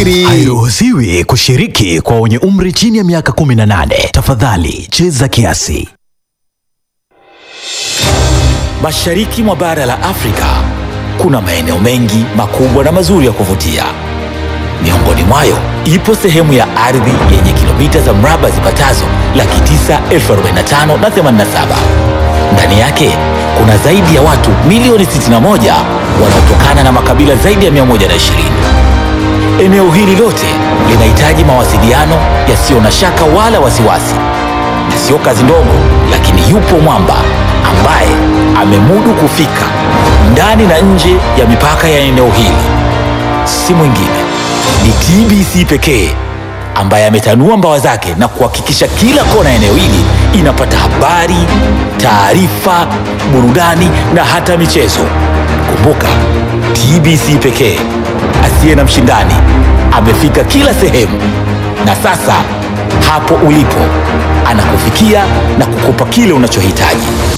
siri. Hairuhusiwi kushiriki kwa wenye umri chini ya miaka 18. Tafadhali cheza kiasi. Mashariki mwa bara la Afrika kuna maeneo mengi makubwa na mazuri ya kuvutia. Miongoni mwayo ipo sehemu ya ardhi yenye kilomita za mraba zipatazo laki tisa elfu arobaini na tano na themanini na saba. Ndani yake kuna zaidi ya watu milioni 61 wanaotokana na makabila zaidi ya 120. Eneo hili lote linahitaji mawasiliano yasiyo na shaka wala wasiwasi, na sio kazi ndogo, lakini yupo mwamba ambaye amemudu kufika ndani na nje ya mipaka ya eneo hili. Si mwingine ni TBC pekee ambaye ametanua mbawa zake na kuhakikisha kila kona ya eneo hili inapata habari, taarifa, burudani na hata michezo. Kumbuka, TBC pekee asiye na mshindani amefika kila sehemu, na sasa hapo ulipo anakufikia na kukupa kile unachohitaji.